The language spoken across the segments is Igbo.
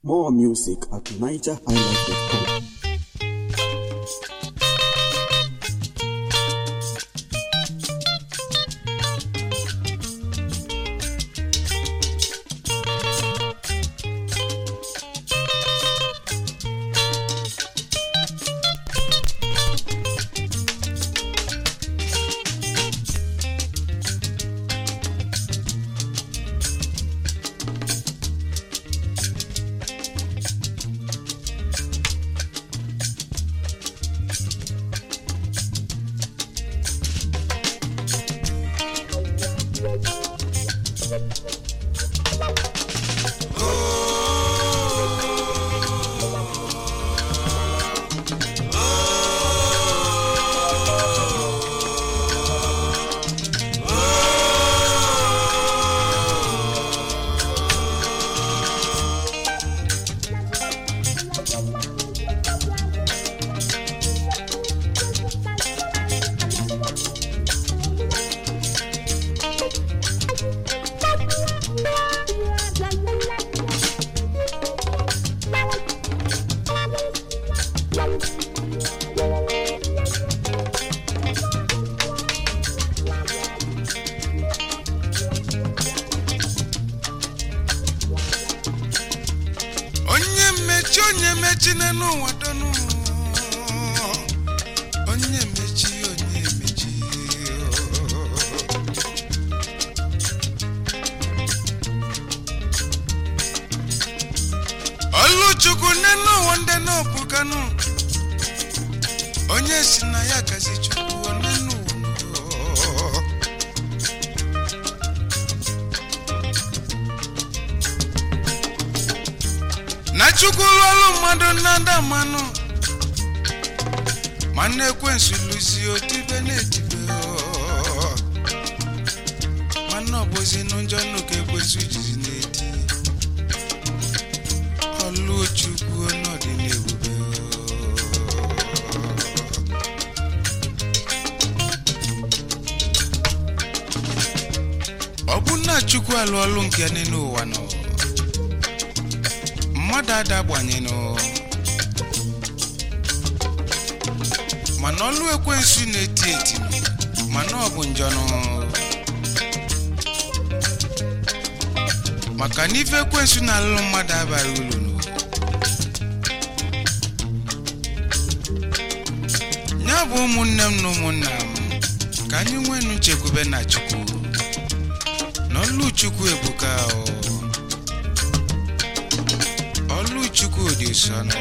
More music at nigerhighlife.com. onye mmechi onye mechi n'ụwa donu onye mechi onye mechi oluchukwu n'enu ụwa ndị n'obuganụ onye si na ya gazi chukwu n'enu ụwa na chukwu lụọlụ mmadụ na ndị mmanụ ma na-ekwensu lụzi otibe na-etibe ọ. mana ọbụzi n'ụjọ nnukwu ekwensu jizi na-eti ọlụ chukwu n'ọdị n'ebube ọ bụ na chukwu alụ ọlụ nke ya n'elu ụwa nọ mmadụ ada gbanyenụ mana ọlụ ekwensu na-eti eti mana ọ bụ njọnụ maka na ife ekwensu na-alụlụ mmadụ abaghị ulu nụ. ya bụ ụmụnne m na ụmụnna m ka anyị nwenu nchekwube na chukwu na ọlụ chukwu ebuka o ọlụ chukwu dị nsọ nọ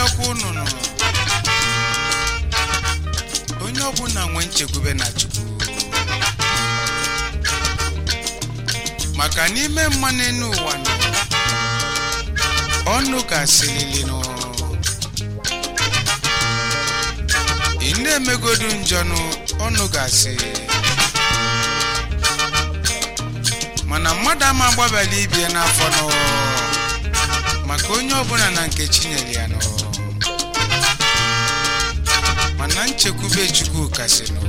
na-ayọkwa unu nọ onye ọbụla nwee nchekwube na chukwu maka n'ime mmanụ enu ụwa nọ ọnụ ga-asịlili nụ ị na-emegodu njọnụ ọnụ ga-asị mana mmadụ ama agbabala ibie n'afọ nọ maka onye ọbụla na nke chinyere ya nọ mana nchekwube chukwu kasị nọ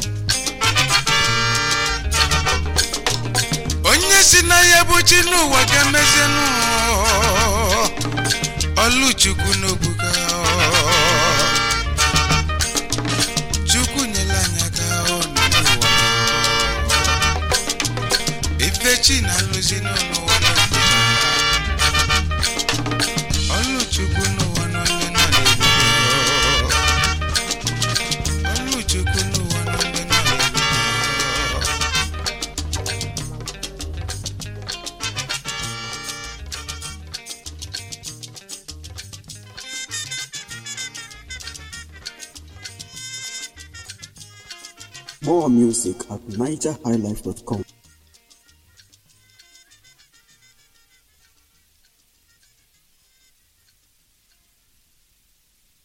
onye si na ya bụ chi n'ụwa ga-emezienụ ọlụ chukwu n'obuga chukwu nyere anyị aka ọ n'ụwa ife chi na-alụzi n'ụwa n'obodo ọlụ chukwu n'ụwa n'onye nọ n'ebube ọlụ chukwu n'ụwa n'onye nọ n'ebube More music at nigerhighlife.com.